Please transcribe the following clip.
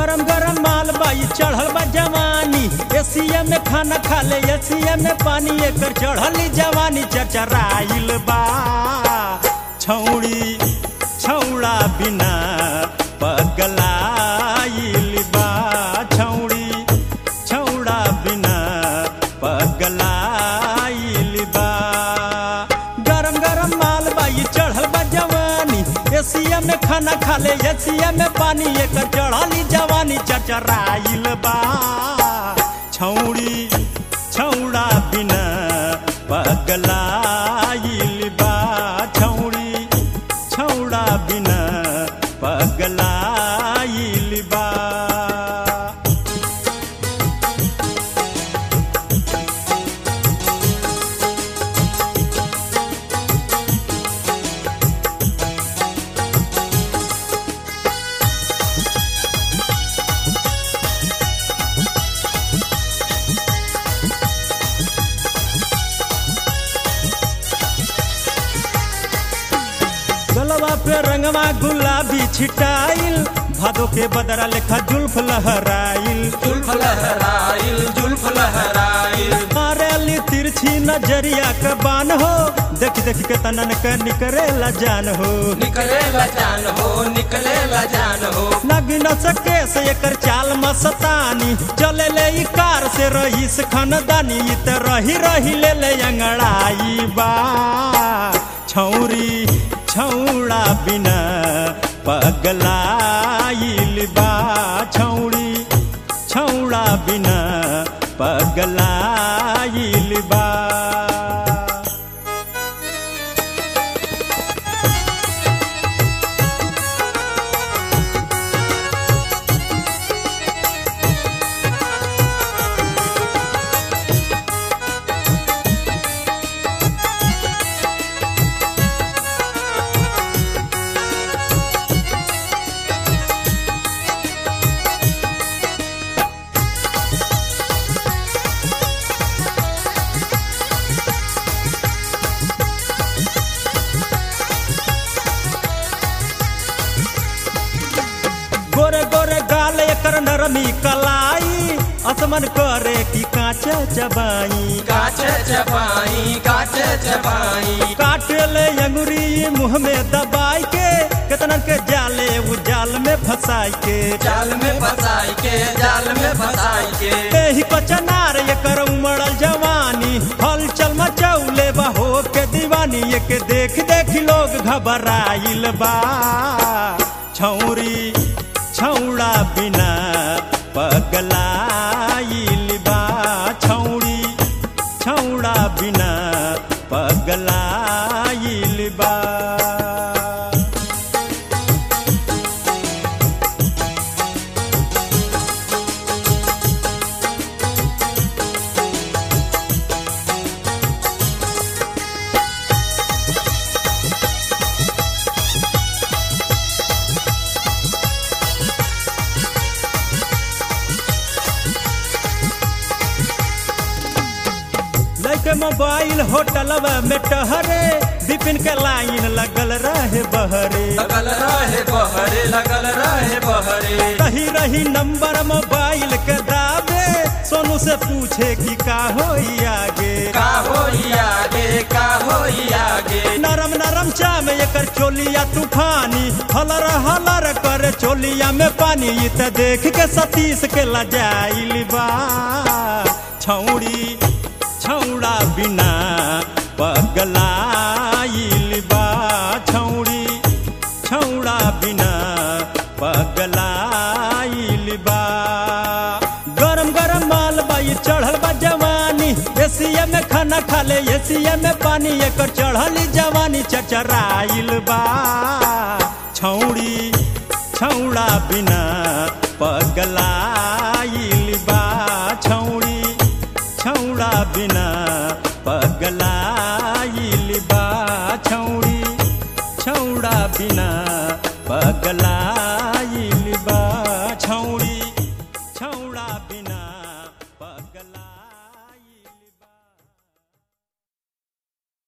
गरम गरम माल बाई चढ़ल बा जवानी एसिया में खाना खा ले एसिया में पानी एकर चढ़ली जवानी चचराइल बा छौड़ी छौड़ा बिना पगलाइल बा छौड़ी छौड़ा बिना पगलाइल बा गरम गरम माल बाई चढ़ल बा जवानी एसिया में खाना खा ले एसिया में पानी एकर चढ़ली जवानी चचराइल बा छौड़ी छौड़ा बिना पगलाइल बा छौड़ी छौड़ा बिना पगलाइल बा गलवा पे रंगवा गुलाबी छिटाइल भादो के बदरा लेखा जुल्फ लहराइल जुल्फ लहराइल जुल्फ लहराइल मारेली तिरछी नजरिया के बान हो देख देख के तनन के निकरेला जान हो निकले जान हो निकले जान हो लगी न सके से एकर चाल मस्तानी चले ले ई कार से रहीस खानदानी ई त रही रही ले ले अंगड़ाई बा छौरी छौड़ा बिना पगलाइल बा छौड़ी छौड़ा बिना पगलाइल बा गोरे गोरे गाल एकर नरमी कलाई असमन करे की कांच चबाई काच चबाई काच चबाई काटे ले अंगुरी मुंह में दबाई के केतनन के जाले उ जाल में फंसाई के जाल में फसाई के जाल में फसाई के एही कचनार एकर उमड़ल जवानी हलचल मचौले बा हो के दीवानी एक देख देख लोग घबराइल बा छौरी छौड़ा बिना पगलाइल बा छौड़ी छौड़ा बिना पगलाइल बा लैके मोबाइल होटलवा में टहरे बिपिन के लाइन लगल रहे बहरे लगल रहे बहरे लगल रहे बहरे रही रही नंबर मोबाइल के दाबे सोनू से पूछे कि का होई आगे का होई आगे का होई आगे नरम नरम चाम एकर चोलिया तूफानी हलर हलर करे चोलिया में पानी ई त देख के सतीश के लजाइल बा छौड़ी छौड़ा बिना पगलाइल बा छौड़ी छौड़ा बिना पगलाइल बा गरम गरम माल बाई चढ़ल बा जवानी एसिया में खाना खा ले एसिया में पानी एकर चढ़ली जवानी चचराइल बा छौड़ी छौड़ा बिना पगलाइल बा छौड़ी छौड़ा बिना पगलाइल बा छौड़ी छौड़ा बिना पगला